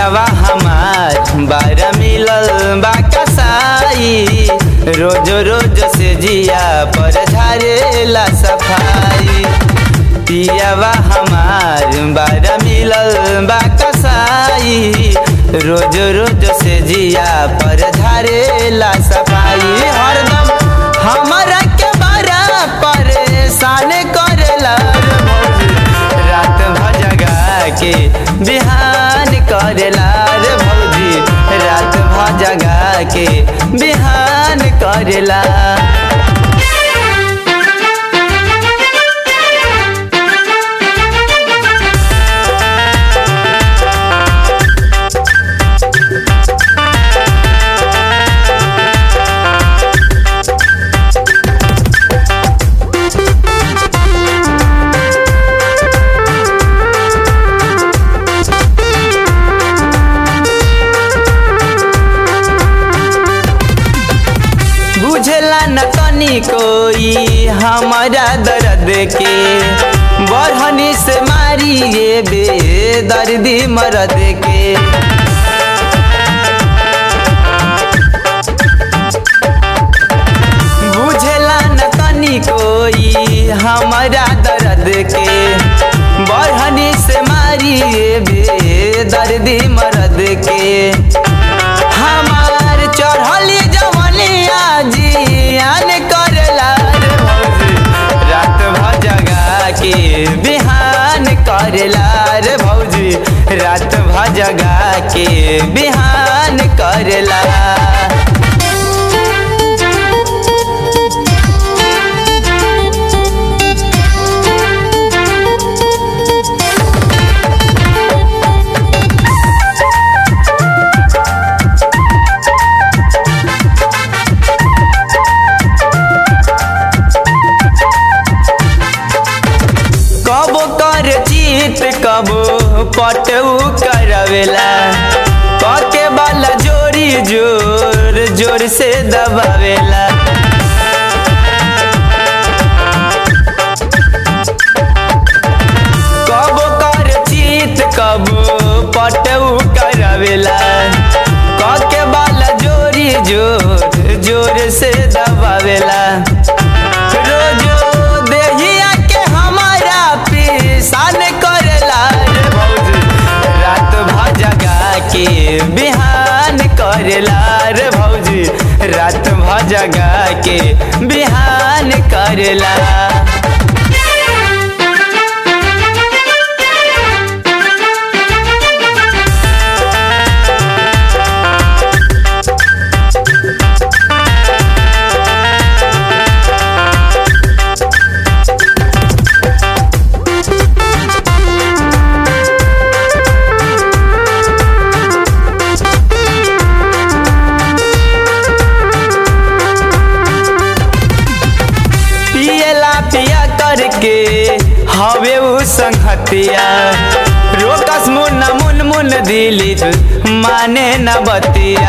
पियावा हमार बारा मिलल बा कसाई रोज रोज से जिया पर झारेला सफाई पियावा हमार बारा मिलल बा कसाई रोज रोज से जिया पर झारेला सफाई हरदम हमारा के बारा परेशान करेला रे भौजी। रात भजगा के बिहान करेला रे भौजी रात भजगा के बिहान करेला बुझला न तनी कोई हमारा दर्द के बढ़नी से मारिए बे दर्दी मरद के बुझला न तनी कोई हमारा दर्द के बढ़नी से मारिए बे दर्दी मरद के हमार चढ़ली जवनिया जियान करेला रे भौजी रात भजगा के बिहान करेला रे भौजी रात भजगा के बिहान करेला कबो कर जीत कबो पटऊ करवेला पके वाला जोरी जोर जोर से दबावेला कबो कर जीत कबो पटऊ करवेला कके वाला जोरी जोर जोर से दबावेला रोजो देहिया के हमारा पिसान करेला रे भौजी रात भजगा के बिहान करेला रे भौजी रात भजगा के बिहान करेला पियला पिया करके हवे उ संगतिया रोकस मुन मुन मुन दिली माने न बतिया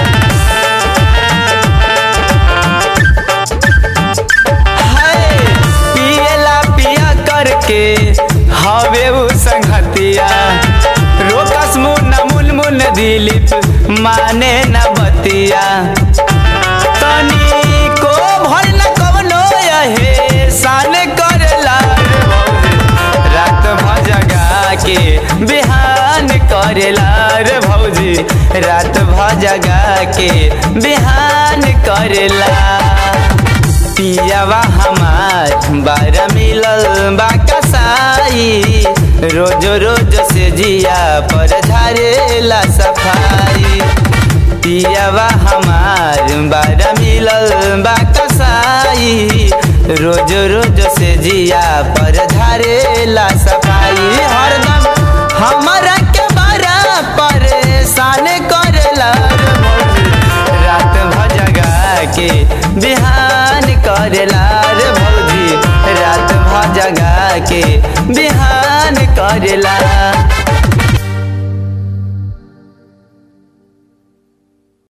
हाय, पियला पिया करके हवे उ संगतिया रोकस मुन मुन मुन दिली माने न बतिया तनी को भर न कवनो यहे सान करेला रे भौजी रात भजगा के बिहान करेला रे भौजी रात भजगा के बिहान करेला पियावा हमार बारा मिलल बा कसाई रोज रोज से जिया पर झारेला सफाई पियावा हमार बारा मिलल बा कसाई रोज रोज से जिया पर झारेला सफाई हरदम हमारा के बारा परेशान करेला रे भौजी रात भजगा के बिहान करेला रे भौजी रात भजगा के बिहान करेला